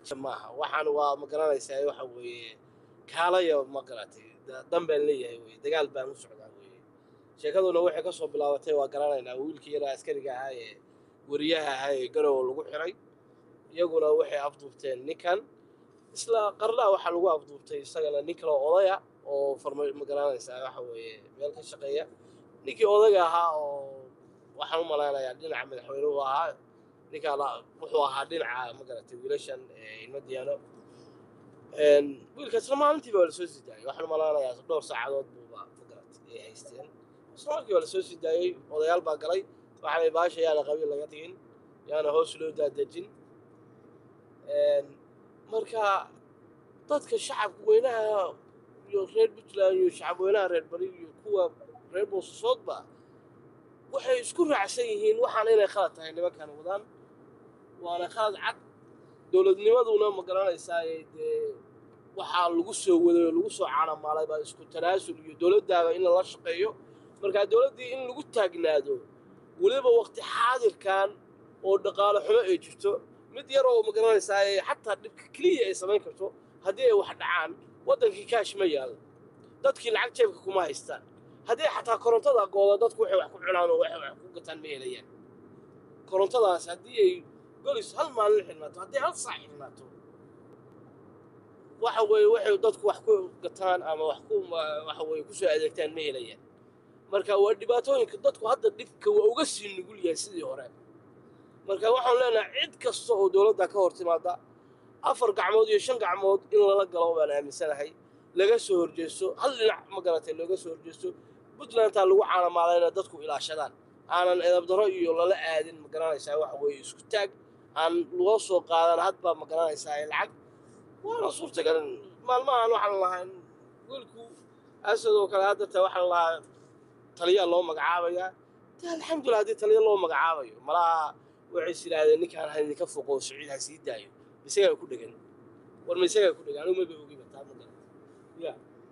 maaha waxaan waa ma garanaysaa waxa weeye kaalaya ma garatay dan baan leeyahay weye dagaal baan u socdaa weye sheekaduna waxay ka soo bilaabatay waa garanaynaa wiilkii yaraa askariga ahaa ee weriyaha ahaa ee garow lagu xiray iyaguna waxay afduubteen ninkan isla qarnaa waxaa lagu afduubtay isagana nin kale odaya oo farma ma garanaysaa waxa weeye meel ka shaqeeya ninkii odaga ahaa oo waxaan u malaynayaa dhinaca madaxweynuhu ahaa ninkaan wuxuu ahaa dhinaca ma garatay wiilashan ilma diyaano wiilkaasna maalintiiba waa lasoo sii daayay waxaan u malaynayaa dhowr saacadood buuba ma garatay ay haysteen isla markii waa lasoo sii daayey odayaal baa galay waxaa lay baasha yaana qabiil laga dhigin yaana hoos loo daadejin marka dadka shacabka weynaha iyo reer puntland iyo shacab weynaha reer bari iyo kuwa reer boosasoodba waxay isku raacsan yihiin waxaan inay khalad tahay nimankan wadaan waana khalad cad dowladnimaduna ma garanaysaa dee waxaa lagu soo waday oo lagu soo caanamaalay baa isku tanaasul iyo dowladdaaba in lala shaqeeyo marka dowladdii in lagu taagnaado weliba waqti xaadirkan oo dhaqaale xumo ay jirto mid yar oo ma garanaysaa xataa dhibka keliya ay samayn karto haddii ay wax dhacaan waddankii kaash ma yaal dadkii lacag jeebka kuma haystaan haddii xataa korontada gooda dadku waxay wax ku cunaan oo waxay wax ku gataan ma helayaan korontadaas haddii ay golis hal maalin xidhnaato haddii hal saac xidhnaato waxa weeye waxay dadku wax ku gataan ama wax ku waxa weeye ku soo adeegtaan ma helayaan marka waa dhibaatooyinka dadku hadda dhibka waa uga sii nugul yahay sidii hore marka waxaan leenahay cid kasta oo dowladda ka hor timaada afar gacmood iyo shan gacmood in lala galo baan aaminsanahay laga soo horjeesto hal dhinac ma garatay looga soo horjeesto puntlandtaa lagu caanamaalayna dadku ilaashadaan aanan edabdaro iyo lala aadin ma garanaysaa waxa weeye isku taag aan loo soo qaadan hadba ma garanaysaa lacag waana suurtagal maalmahan waxaan lahaa wiilku asadoo kale haddata waxaan lahaa taliyaa loo magacaabayaa de alxamdulillah haddii taliya loo magacaabayo malaha waxay is yidhaahdeen ninkaan ha idinka foqo siciid ha sii daayo isagaa ku dhegan war ma isagaa ku dhegan anigu maba ogiba taa ma garata ya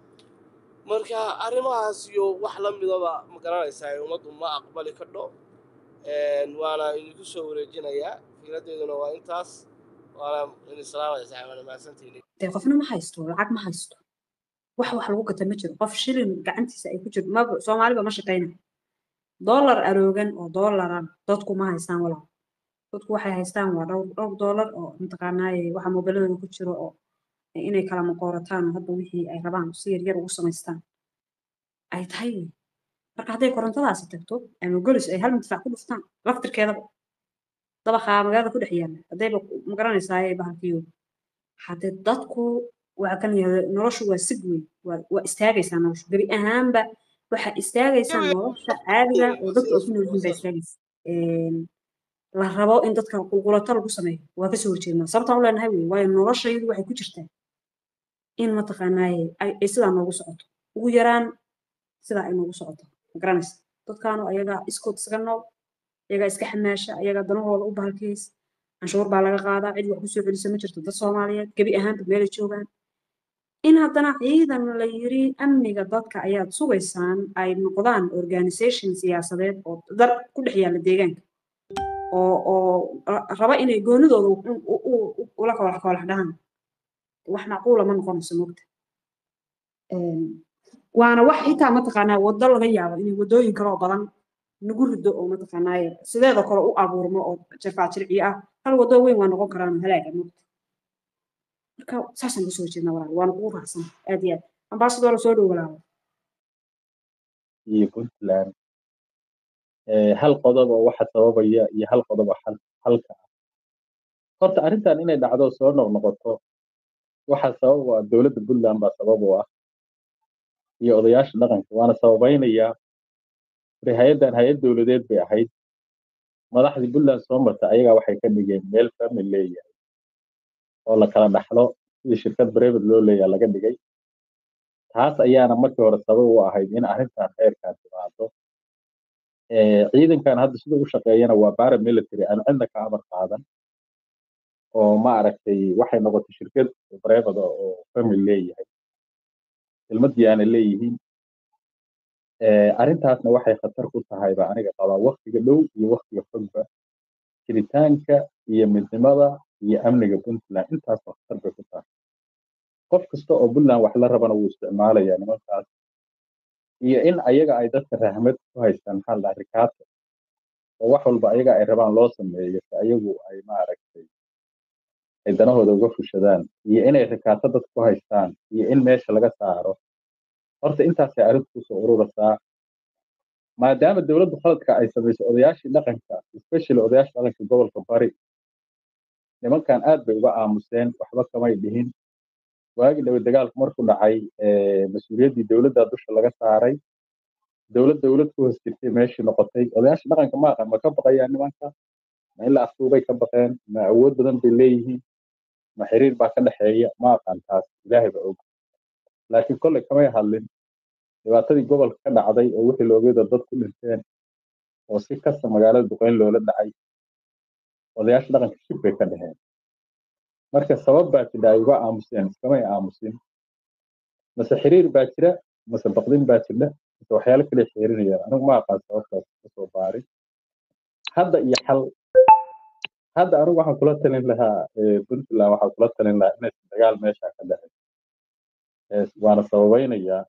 marka arrimahaas iyo wax la midaba ma garanaysaa ummaddu ma aqbali kadho waana idinku soo wareejinayaa fikradeeduna waa intaas waana idin salaamaysaa waana mahadsantihiin dee qofna ma haysto lacag ma haysto wax wax lagu gata ma jiro qof shilin gacantiisa ay ku jirto maba soomaaliba ma shaqayna dollar aroogan oo dollaran dadku ma haystaan walaal dadku waxay haystaan waa dhowr dhowr dollar oo mataqaanaaye waxa moobiladooda ku jiro oo inay kala maqoorataan oo hadda wixii ay rabaan si yar yar ugu samaystaan ay tahay wey marka hadday korontadaasi tagto ama golis ay hal midfac ku dhuftaan laftirkeedaba dabaqaa magaalada ku dhex yaalla haddayba magaranaysaa bahalkiyo haddee dadku waxa kan yahda noloshu waa sig wey waa istaagaysaa noloshu gebi ahaanba waxaa istaagaysaa nolosha caadiga oo dadku ay ku nool yihiin baa istaagaysa la rabo in dadka qulqulato lagu sameeyo waa kasoo horjeednaa sababtaan u leenahay wey waayo noloshaydu waxay ku jirtaa in mataqaanaaye ay sidaa noogu socoto ugu yaraan sidaa ay noogu socoto ma garanaysa dadkaanu ayagaa iskood isaga nool ayagaa iska xamaasha ayagaa danahooda u bahalkeys canshuur baa laga qaadaa cid wax kusoo celisa ma jirto dad soomaaliyeed gebi ahaanba meelay joogaan in haddana ciidan la yiri amniga dadka ayaad sugaysaan ay noqdaan organisation siyaasadeed oo dar ku dhex yaalla deegaanka oo oo raba inay goonidooda ula koolax koolax dhahaan wax macquula ma noqonayso mogta waana wax xitaa mataqaanaa waddo laga yaabo inay waddooyin kale oo badan nagu rido oo mataqaanaaye sideedoo kale u abuurmo oo jirfaajirciyo ah hal waddo weyn waa noqon karaan halaaga mogta marka saasaan kusoo jeednaa walaal waana kugu raacsan aad iyo aad ambaasadoo lasoo dhow walaalo iyo puntland hal qodob oo waxa sababaya iyo hal qodob oo halka ah horta arrintan inay dhacdo soo noqnoqoto waxa sabab u ah dowladda puntland baa sabab u ah iyo odayaasha dhaqanka waana sababaynayaa wari hay-addan hay-ad dowladeed bay ahayd madaxdii puntland soo marta ayagaa waxay ka dhigeen meel family leeyahay oo la kala dhaxlo sidii shirkad brevet loo leeyahay laga dhigay taas ayaana markii hore sabab u ahayd in arrintan heerkan timaado ciidankan hadda sida u shaqeeyana waa paramilitary aan cidna ka amar qaadan oo ma aragtay waxay noqotay shirkad brevet oo family leeyahay ilmadiyaana leeyihiin arrintaasna waxay khatar ku tahay ba aniga qabaa waktiga dhow iyo waktiga fogba jiritaanka iyo midnimada iyo amniga puntland intaasoo khatar bay ku tahay qof kasta oo puntland wax la rabana wuu isticmaalayaa nimankaas iyo in ayaga ay dadka rahmad ku haystaan maxaa la dhaha rikaata oo wax walba ayaga ay rabaan loo sameeyo si ayagu ay maaragtay ay danahooda uga fushadaan iyo inay rikaato dad ku haystaan iyo in meesha laga saaro horta intaasay arrintu kusoo ururasaa maadaama dowladdu khaladka ay samayso odayaashii dhaqanka especially odayaasha dhaqanka gobolka bari nimankan aad bay uga aamuseen waxba kamay dhihin waagii dhawe dagaalku markuu dhacay mas-uuliyaddii dowladda dusha laga saaray dowlad dowlad ku hoos jirtay meeshii noqotay odayaasha dhaqanka ma aqan ma ka baqayaan nimanka ma in la aftuubay ka baqeen ma awood badan bay leeyihiin ma xiriir baa ka dhexeeya ma aqaan taas ilaahay ba og laakiin kolley kamay hadlin dhibaatadii gobolka ka dhacday oo wixii loogeeda dad ku dhinteen oo si kasta magaalada duqeyn loola dhacay odayaasha dhaqanka shib bay ka dheheen marka sabab baa jira ay uga aamuseen iskamay aamusin mase xiriir baa jira mase baqdin baa jira mase waxyaalo kale xiriirinayaan anigu ma aqaan sababtaas kasoo baarin hadda iyo xal hadda anigu waxaan kula talin lahaa puntland waxaan kula talin lahaa inaysan dagaal meesha ka dhacin waana sababaynayaa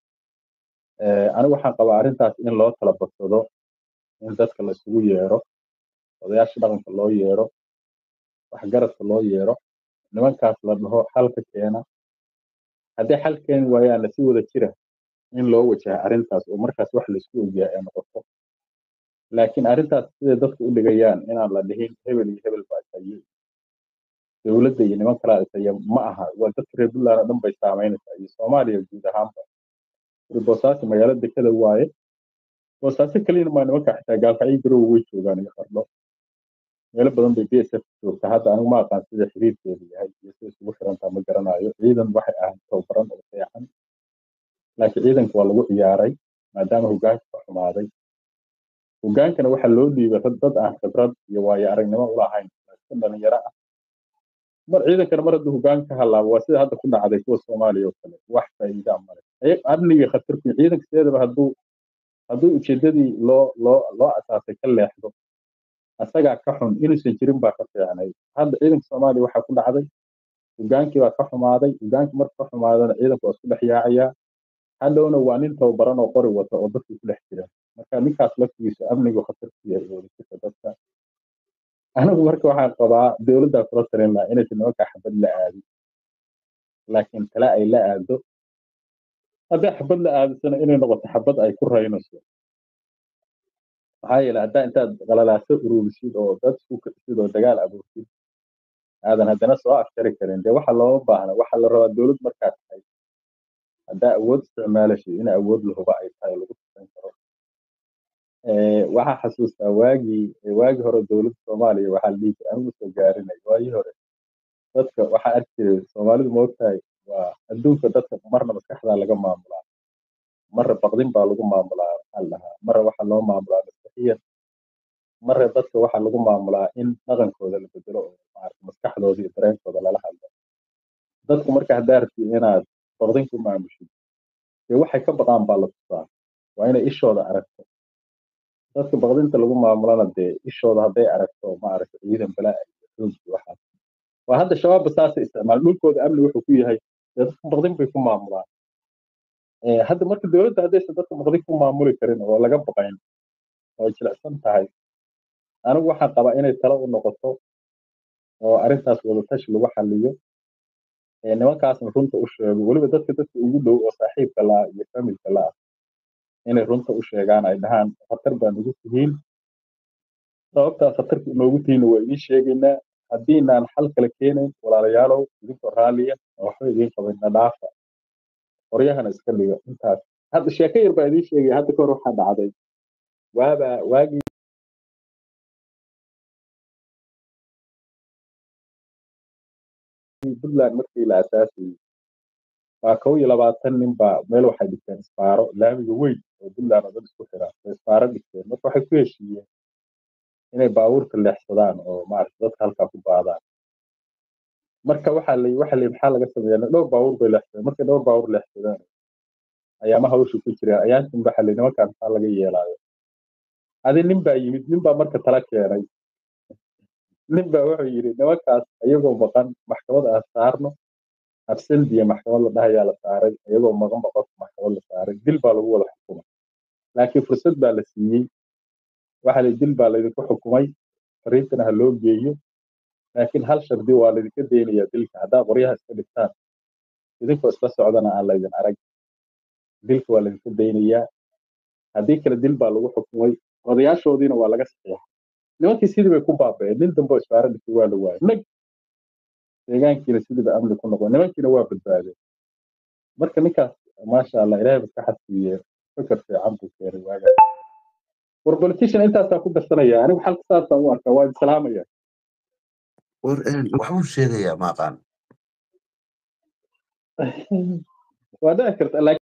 anigu waxaan qabaa arrintaas in loo tala badsado in dadka la isugu yeero odayaasha dhaqanka loo yeero waxgaradka loo yeero nimankaas la dhaho xalka keena haddii xal keeni waayaanna si wada jira in loo wajaha arrintaas oo markaas wax laisku ogyahay ay noqoto laakiin arrintaas siday dadku u dhigayaan inaan la dhihin hebel iyo hebel baa isaye dowladda iyo niman kalaa isaye ma aha waa dadka reer puntland oo dhan bay saameynaysaa iyo soomaaliya guud ahaanba boosaaso magaalo dekada waaye boosaaso keliyana maa nimanka xitaa gaalkacyo garow way joogaan iyo qardho meelo badan bay b s f joogta hadda anigu ma aqaan sida xiriirkeedu yahay iyo sida isugu xirantaa ma garanayo ciidan waxay ahayd tababaran oo fiican laakiin ciidanka waa lagu ciyaaray maadaama hogaanka ka xumaaday hogaankana waxaa loo dhiibay rag dad aan khibrad iyo waayo aragnimo ulahayn iska dhalinyaro ah mar ciidankana mar hadduu hogaanka ka halaabo waa sida hadda ku dhacday kuwa soomaaliya oo kale wax faa'iida male amniga khatarku ciidanka sideedaba hadduu hadduu ujeedadii loo loo loo asaasay ka leexdo asagaa ka xun inuusan jirin baa ka fiicnay hadda ciidanka soomaaliya waxaa ku dhacday hogaankii baa ka xumaaday hogaankii marka ka xumaadana ciidanku waa isku dhex yaacayaa hadhowna waa nin tababaran oo qori wata oo dadku ku dhex jira marka ninkaas laftigiisu amnigu khatar ku yahay wadajirka dadka anigu marka waxaan qabaa dowladdaa kula talin lahaa inaysan nimankaa xabad la aadin laakiin tale ay la aado hadday xabad la aadisana inay noqoto xabad ay ku raynayso maxaa yeele haddaa intaad qalalaaso ururisid oo dad isku kicisid oo dagaal abuurtid aadan haddana soo afjari karin dee waxa looma baahna waxa la rabaa dowlad markaa tahay haddaa awood isticmaalashay in awood lahuba ay tahay lagu tusan karo waxaa xasuustaa waagii waagii hore dowladda soomaaliya waxaa la dhihi jiray anigu soo gaarinay waagii hore dadka waxaa arki jiray soomaalidu ma ogtahay waa adduunka dadka marna maskaxdaa laga maamulaa marra baqdin baa lagu maamulaa maxaa la dhahaa marra waxaa loo maamulaa maskaxiyan marra dadka waxaa lagu maamulaa in dhaqankooda la bedelo oo maarata maskaxdooda iyo dareenkooda lala hadlo dadku marka haddaa rabtid inaad baqdin ku maamushid dee waxay ka baqaan baa la tusaa waa inay ishooda aragto dadka baqdinta lagu maamulana dee ishooda hadday aragto maaragta ciidan balaa iyo xoog iyo waxaas waa hadda shabaabba saasay isticmaal dhulkooda amni wuxuu ku yahay dee dadka baqdin bay ku maamulaan hadda marka dowladda haddaysan dadka baqdin ku maamuli karin oo laga baqayn oo jilicsan tahay anigu waxaan qabaa inay talo u noqoto oo arrintaas wadatashi lagu xaliyo nimankaasna runta u sheego weliba dadka dadka ugu dhow oo saaxiibka laa iyo familka la ah inay runta u sheegaan ay dhahaan khatar baa nagu tihiin sababtaa khatarka inoogu tihiin waa idiin sheegaynaa haddiinaan xal kale keenayn walaalayaalow idinkoo raalliya oo waxba idiin qabayna dhaafa qoryahana iska dhiga intaas hadda sheeko yar baa idiin sheegaya hadda kahor waxaa dhacday waaba waagii puntland markii la asaasayey waa kow iyo labaatan nin baa meel waxay dhigteen isbaaro laamiga weyn oo puntland oo dhan isku xira oo isbaaro dhigteen marka waxay ku heshiiyeen inay baabuurta leexsadaan oo maarata dadka halkaa ku baadaan marka waxaa la waxa la maxaa laga sameeyaa dhowr baabuur bay leexsadeen markay dhowr baabuur leexsadeen ayaama hawsha ku jireen ayaantin waxa la nimankaan maxaa laga yeelaayo adi nin baa yimid nin baa marka tala keenay nin baa wuxuu yidhi nimankaas iyagoo maqan maxkamad aan saarno abseldiya maxkamad la dhahayaa la saaray iyagoo maqan ba qofka maxkamad la saaray dil baa lagu wada xukumay laakiin fursad baa la siiyey waxa la dil baa laydinku xukumay fariintana ha loo geeyo laakiin hal shardi waa laydinka daynayaa dilka haddaa qoryaha iska dhigtaan idinkoo isla socdana aan laydin arag dilka waa laydinka daynayaa haddii kale dil baa lagu xukumay odayaashoodiina waa laga saxiixay nimankii sidii bay ku baaba'een nin dambe oo isfaara dhigtay waa la waayay nag deegaankiina sidiiba amni ku noqon nimankiina waa badbaadeen marka ninkaas maasha allah ilaahay maskaxad siiye fikir fiican buu keenay waaga war politician intaasaa ku darsanaya anigu xalka saasaan u arkaa waa islaamaya war een, waxbuu sheegayaa maaqaan waa dhici karta laakiin